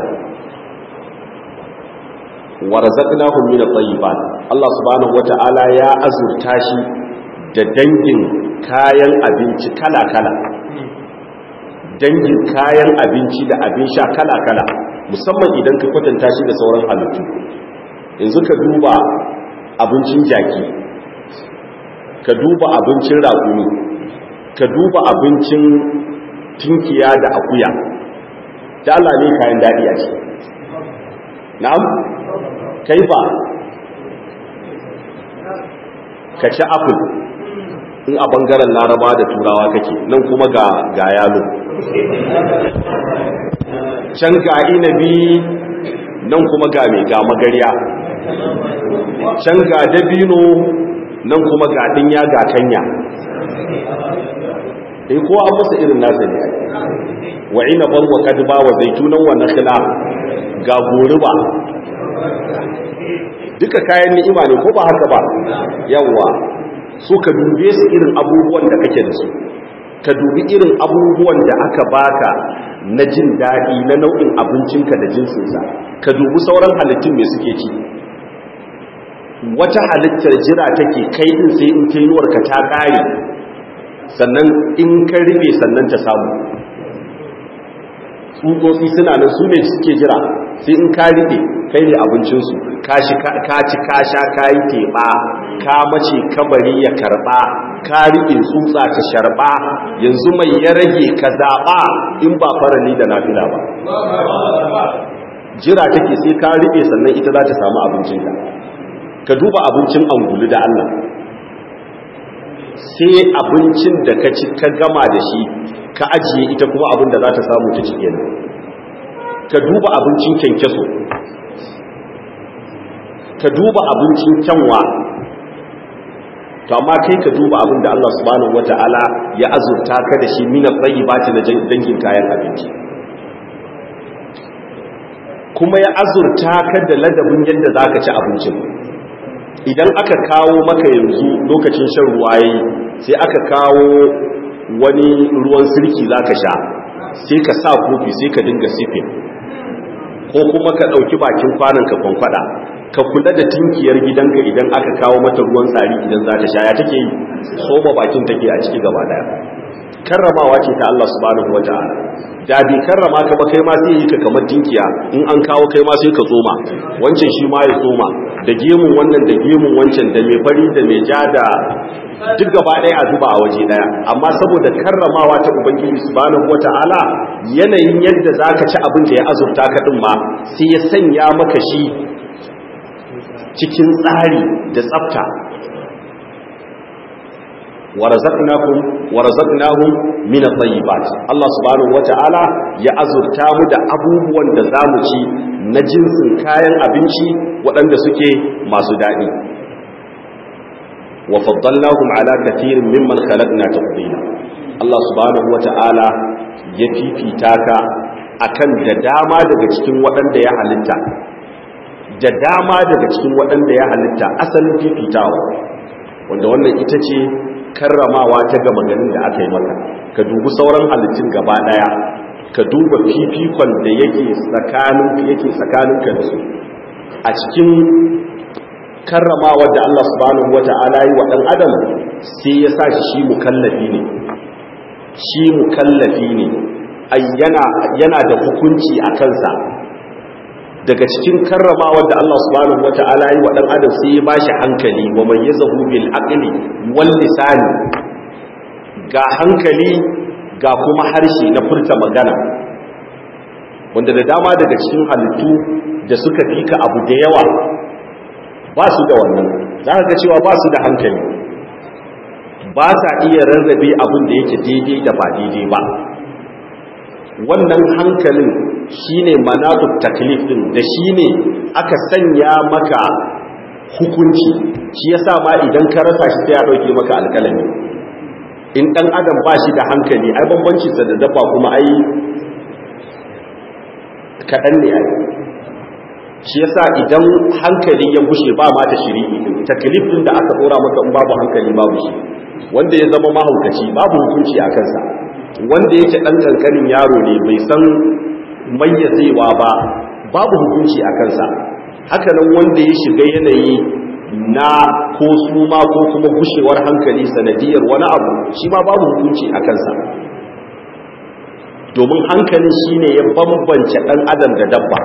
wa razaqnahum min at-tayyibat Allah subhanahu wata'ala ya azurta shi da dangin kayan abinci kala-kala dangin kayan abinci da abin sha kala-kala musamman idan ka kwatanta shi da sauran halittu yanzu ka duba abincin jaki ka duba abincin raƙumi ka duba abincin tinkiya da akuya da Allah ne kayan daɗi a ce na'am kaifa ka ci apple in a bangaren laraba da turawa kake nan kuma ga ga yalo can ga inabi nan kuma ga mai ga magariya can ga dabino nan kuma ga dinya ga kanya eh ko an masa irin nasa ne wa inaban wa kadba wa zaitunan wa nakhla ga goruba duka kayan ni'ima ne ko ba haka ba yawa so ka dube su irin abubuwan da kake da su ka dubi irin abubuwan da aka baka na jin daɗi na nau'in abincinka da jinsinsa ka dubi sauran halittun mai suke ci wata halittar jira take kai din sai in tenuwarka ta ƙare sannan in ka rufe sannan ta samu tsutsotsi suna nan su ne suke jira sai in ka rufe kai ne abincinsu ka ci ka sha ka yi teɓa ka mace kabari ya karɓa ka rufe tsutsa ta sharɓa yanzu mai ya rage ka zaɓa in ba farali da nafila ba jira take sai ka rufe sannan ita za ta samu abincinka ka duba abincin angulu da Allah sai abincin da ka ci ka gama da shi ka ajiye ita kuma abin da za ta samu ta cike ne ka duba abincin kyankyaso ka duba abincin kyanwa to amma kai ka duba abin da Allah subhanahu wata'ala ya azurta ka da shi mina tsayi ba na dangin kayan abinci kuma ya azurta ka da ladabin yadda za ka ci abincin idan aka kawo maka yanzu lokacin shan ruwa yayi sai aka kawo wani ruwan sirki za ka sha sai ka sa kofi sai ka dinga sifin ko kuma ka ɗauki bakin kwanan ka kwankwada ka kula da tinkiyar gidanka idan aka kawo mata ruwan tsari idan za ta sha ya take yi soba bakin take a ciki gaba daya karramawa ce ta Allah subhanahu wataala da bi karrama ka ba kai ma sai yi ka kamar tinkiya in an kawo kai ma sai ka tsoma wancan shi ma ya tsoma da gemun wannan da gemun wancan da mai fari da mai ja da duk gaba ɗaya a zuba a waje ɗaya amma saboda karramawa ta ubangiji subhanahu wata'ala yanayin yadda zaka ci abin da ya azurta ka din ma sai ya sanya maka shi cikin tsari da tsafta warazaqnakum warazaqnahum min at-tayyibat Allah subhanahu wata'ala ya azurta mu da abubuwan da zamu ci na jinsin kayan abinci waɗanda suke masu daɗi wa faddalnahum ala kathirin mimman khalaqna tafdila Allah subhanahu wata'ala ya fifita ka akan da dama daga cikin waɗanda ya halitta da dama daga cikin waɗanda ya halitta asalin fifitawa wanda wannan ita ce karramawa ta gama ganin da aka yi maka ka dubi sauran halittun gaba ɗaya ka duba fifikon da yake tsakanin yake tsakaninka da su a cikin karramawa da Allah subhanahu wata'ala yi wa ɗan adam sai ya sa shi mukallafi ne shi mukallafi ne yana da hukunci a kansa daga cikin karramawa da Allah subhanahu wata'ala yi wa dan adam sai ya bashi hankali wa mayyazahu bil aqli wal lisani ga hankali ga kuma harshe na furta magana wanda da dama daga cikin halittu da suka fika abu da yawa ba su da wannan za ka ga cewa ba su da hankali ba sa iya rarrabe abin da yake daidai da ba daidai ba wannan hankalin shine manatut taklif din da shine aka sanya maka hukunci shi yasa ma idan ka rasa shi sai ya dauke maka alƙalami in dan adam ba shi da hankali ai bambanci sa da dabba kuma ai kadan ne ai shi yasa idan hankali ya gushe ba ma ta shiri'i din taklif din da aka dora maka in babu hankali babu shi wanda ya zama mahaukaci babu hukunci a kansa wanda yake ɗan ƙanƙanin yaro ne bai san mayyazewa ba babu hukunci a kansa hakanan wanda ya shiga yanayi na ko suma ko kuma gushewar hankali sanadiyar wani abu shi ma babu hukunci a kansa domin hankalin shine ya bambance ɗan adam da dabba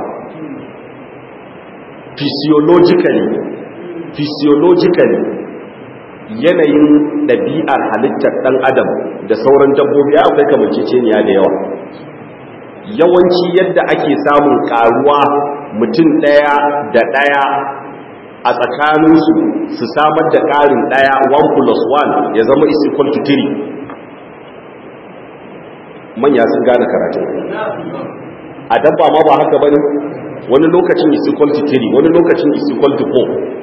physiologically physiologically yanayin ɗabi'ar halittar ɗan adam da sauran dabbobi ya akwai kamanceceniya da yawa yawanci yadda ake samun karuwa mutum ɗaya da ɗaya a tsakaninsu su samar da ƙarin ɗaya 1 plus 1 ya zama is equal to 3 manya sun gane karatun a dabba ma ba haka bane wani lokacin is equal to 3 wani lokacin is equal to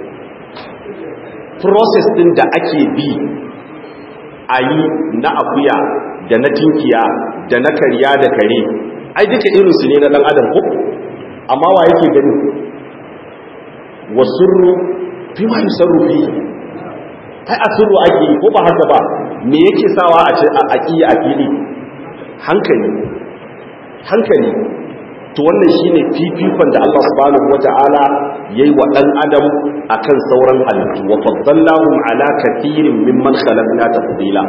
4 process din da ake bi a yi na akuya da na tinkiya da na karya da kare ai duka irinsu ne na dan adam ko amma wa yake gani wasurru fi ma yusarru fi ai asirru ake yi ko ba haka ba me yake sawa a ce a aqiya a fili hankali hankali to wannan shine fifikon da Allah subhanahu wata'ala yayi wa dan adam akan sauran halittu wa faddalnahum ala kathirin mimman khalaqna tafdila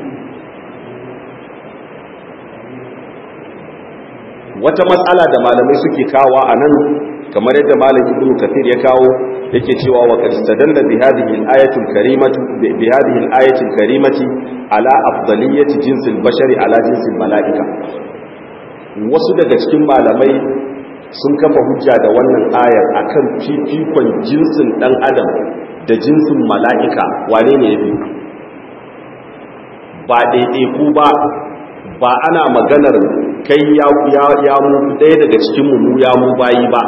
wata matsala da malamai suke kawo a nan kamar yadda malam ibnu kathir ya kawo yake cewa wa qad istadalla bi hadhihi al-ayati al-karimati bi hadhihi al-ayati al-karimati ala afdaliyati jinsi al-bashari ala jinsi al-mala'ika wasu daga cikin malamai sun kafa hujja da wannan ayar akan fifikon jinsin dan adam da jinsin mala'ika wane ne yafi ba ɗaiɗaiku ba ba ana maganar kai ya mu ɗaya daga cikin mu ya mu bayi ba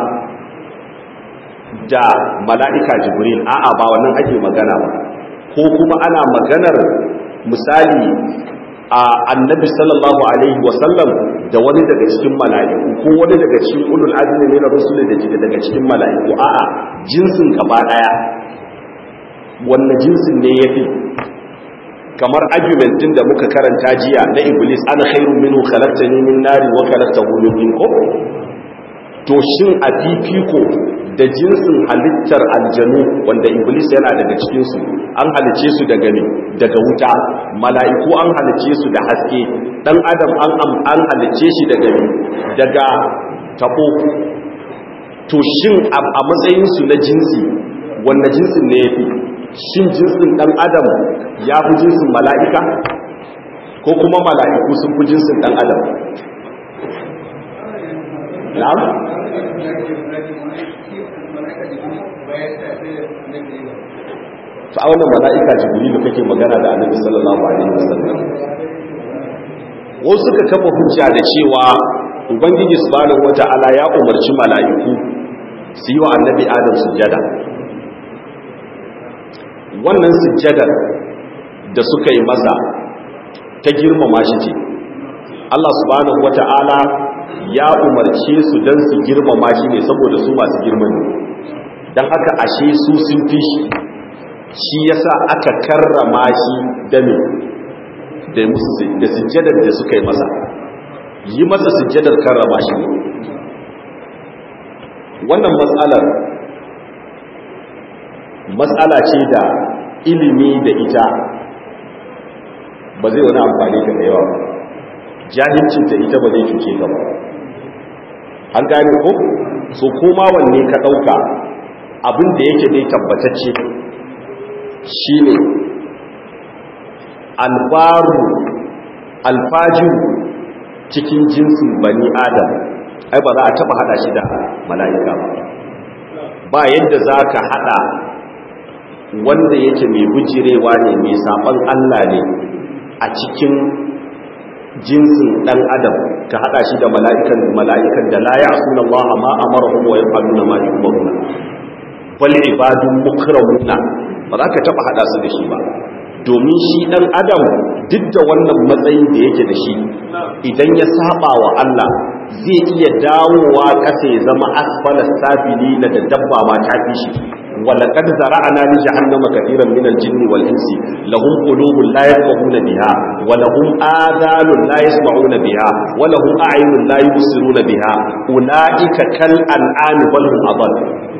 da mala'ika jibril a'a ba wannan ake magana ba ko kuma ana maganar misali a annabi sallallahu alaihi wasallam da wani daga cikin mala'iku ko wani daga cikin ulul azmi ne na rusul da ke daga cikin mala'iku a'a jinsin gaba daya wannan jinsin ne yafi kamar argument din da muka karanta jiya na iblis ana khairun minhu khalaqtani min nari wa khalaqtahu min tin ko to shin a fifiko da jinsin halittar aljanu wanda iblis yana daga cikin su an halice su daga ne daga wuta mala'iku an halice su da haske dan adam an an halice shi daga ne daga tabo to shin a matsayin su na jinsi wannan jinsin ne yafi shin jinsin dan adam ya fi jinsin mala'ika ko kuma mala'iku sun fi jinsin dan adam na'am to a wannan mala'ika jibrilu kake magana da annabi sallallahu alaihi wasallam wasu suka kafa hujja da cewa ubangiji subhanahu wata'ala ya umarci mala'iku su yi wa annabi adam sujjada wannan sujjadar da suka yi masa ta girmama shi ce Allah subhanahu wata'ala ya umarce su don su girmama shi ne saboda su masu girman ne don haka ashe su sun fi shi shi yasa aka karrama shi da me da musu da sujjadar da suka yi masa yi masa sujjadar karrama shi ne wannan matsalar matsala ce da ilimi da ita ba zai wani amfani ka da yawa ba jahilcin ta ita ba zai cuce ka ba an gane ko so koma wanne ka ɗauka abin da yake dai tabbatacce shine albaru alfajiru cikin jinsin bani adam ai ba za a taba hada shi da mala'ika ba ba yadda za ka hada wanda yake mai bujirewa ne mai saban Allah ne a cikin jinsin dan adam ka hada shi da mala'ikan mala'ikan da la ya'suna Allah ma amarahum wa yaf'aluna ma yu'maruna bal ibadun mukramuna ba za ka taba hada su da shi ba domin shi dan adam duk da wannan matsayin da yake da shi idan ya saba wa Allah zai iya dawowa kasa ya zama asfala safili na da dabba ma ta fi shi ولقد زرعنا لجهنم كثيرا من الجن والانس لهم قلوب لا يفقهون بها ولهم آذان لا يسمعون بها ولهم أعين لا يبصرون بها أولئك كالأنعام بل هم أضل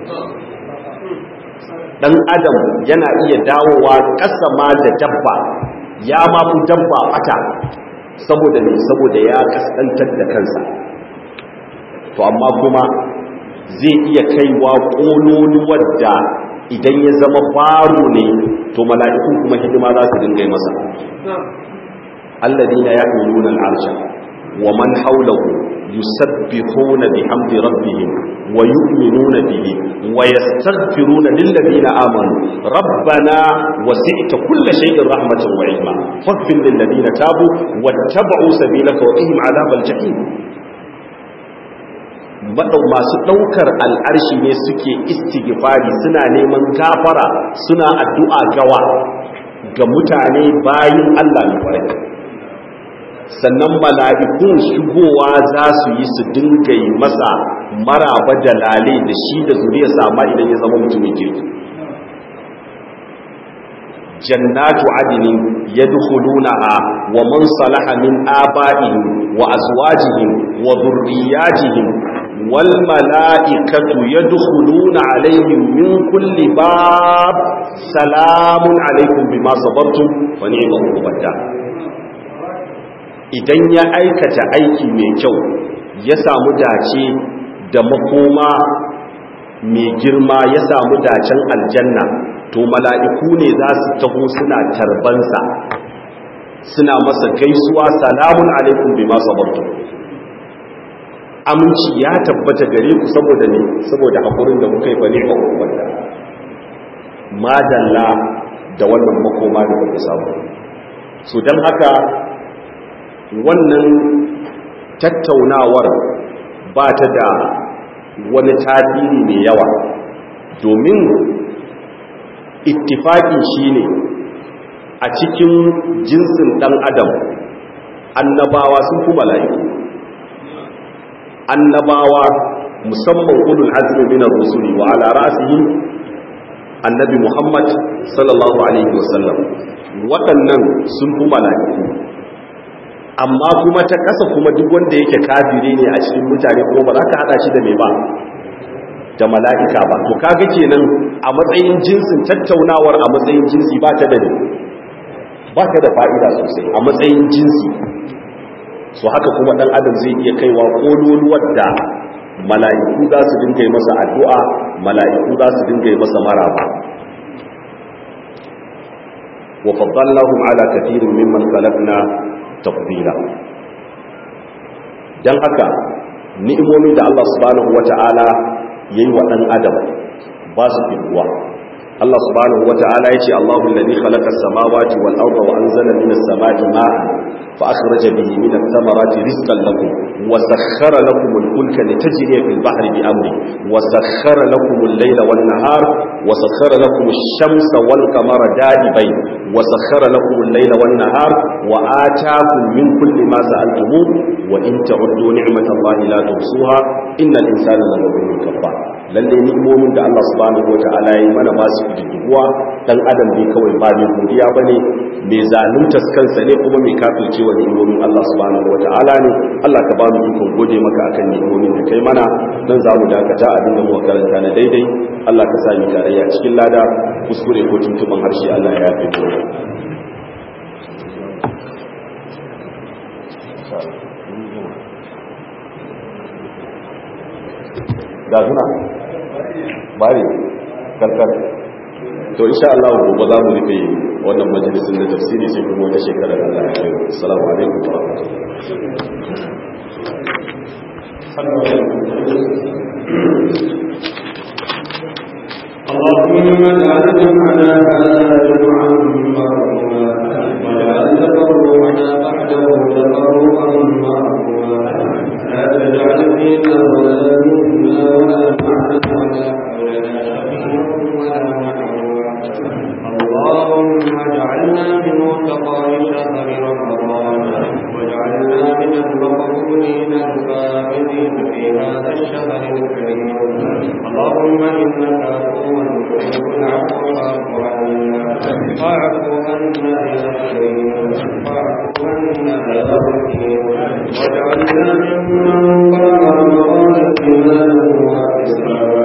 dan adam yana iya dawowa ƙasa ma da dabba ya ma fi dabba bata saboda ne saboda ya kaskantar da kansa to amma kuma zai iya kaiwa ƙololuwar da idan ya zama baro ne to mala'ikun kuma hidima za su dinga yi masa alladina ya'minuna al'arsha wa man hawlahu yusabbihuna bihamdi rabbihim wa yu'minuna bihi wa yastaghfiruna lil ladina amanu rabbana wasi'ta kulla shay'in rahmatan wa ilma faghfir lil ladina tabu wattaba'u sabilaka wa qihim 'adhabal jahim maɗau masu ɗaukar al'arshi ne suke istighfari suna neman gafara suna addu'a gawa ga mutane bayin Allah na kwarai sannan mala'ikun shigowa za su yi su dinga yi masa maraba da lale da shi da zuriya sama idan ya zama mutumin kirki jannatu adinin yadkhulunaha wa man salaha min aba'ihim wa azwajihim wa dhurriyyatihim wal mala'ikatu yadkhuluna alaihim min kulli bab salamun alaikum bima sabartum wa ni'mal uqbata idan ya aikata aiki mai kyau ya samu dace da makoma mai girma ya samu dacen aljanna to mala'iku ne za su taho suna tarbansa suna masa gaisuwa salamun alaikum bima sabartum aminci ya tabbata gare ku saboda ne saboda haƙurin da kuka yi bane ba ku wanda madalla da wannan makoma da kuka samu so don haka wannan tattaunawar ba ta da wani tasiri mai yawa domin ittifaƙi shine a cikin jinsin ɗan adam annabawa sun fi mala'iku annabawa musamman ulul azmi min ar-rusuli wa ala ra'sihim annabi Muhammad sallallahu alaihi wasallam waɗannan sun fi mala'iku amma kuma ta ƙasa kuma duk wanda yake kafire ne a cikin mutane kuma ba za ka hada shi da mai ba da mala'ika ba to kaga kenan a matsayin jinsin tattaunawar a matsayin jinsi ba ta da ba ta da fa'ida sosai a matsayin jinsi so haka kuma dan adam zai iya kaiwa kololuwar da mala'iku za su dinga yi masa addu'a mala'iku za su dinga yi masa maraba wa faddallahum ala kathirin mimman khalaqna tafdila dan haka ni'imomi da Allah subhanahu wata'ala yayi wa dan adam ba su fiduwa Allah subhanahu wata'ala yace Allahu alladhi khalaqa as-samawati wal arda wa anzala minas samai ma'an fa akhraja bihi minat thamarati rizqan lakum wa sakhkhara lakum al-fulka litajriya fil bahri bi amri wa sakhkhara lakum al-layla wan nahar wa sakhkhara lakum ash-shamsa wal qamara da'ibain wa sakhkhara lakum al-layla wan nahar wa ataakum min kulli ma sa'altumuh wa in ta'uddu ni'matallahi la tuhsuha innal insana laghafurun kafar lalle ni'imomin da Allah subhanahu wata'ala ya yi mana ba su kididduwa dan adam ne kawai ba mai godiya bane mai zalunta kansa ne kuma mai kafirce wa ni'imomin Allah subhanahu wata'ala ne Allah ka ba mu ikon gode maka akan ni'imomin da kai mana dan za mu dakata abin da muka karanta na daidai Allah ka sa mu tarayya cikin lada kuskure ko tuntuban harshe Allah ya yafe mu ga suna bari karkar to insha Allah gobe za mu rufe wannan majalisin da tafsiri sai kuma wata shekara da Allah ya kai assalamu alaikum wa اللهم اجعل جمعنا هذا جمعا مرحوما واجعل تفرقنا بعده تفرقا مرحوما لا تجعل فينا ولا منا ولا معنا ولا حولنا شقيا ولا محروما اللهم اجعلنا من متقاي شهر رمضان واجعلنا من المقبولين الفائزين في هذا الشهر الكريم اللهم انك عفو تحب العفو فاعف عنا واعف عنا يا كريم واعف عنا يا رحيم واجعلنا ممن قام رمضان ايمانا واحتسابا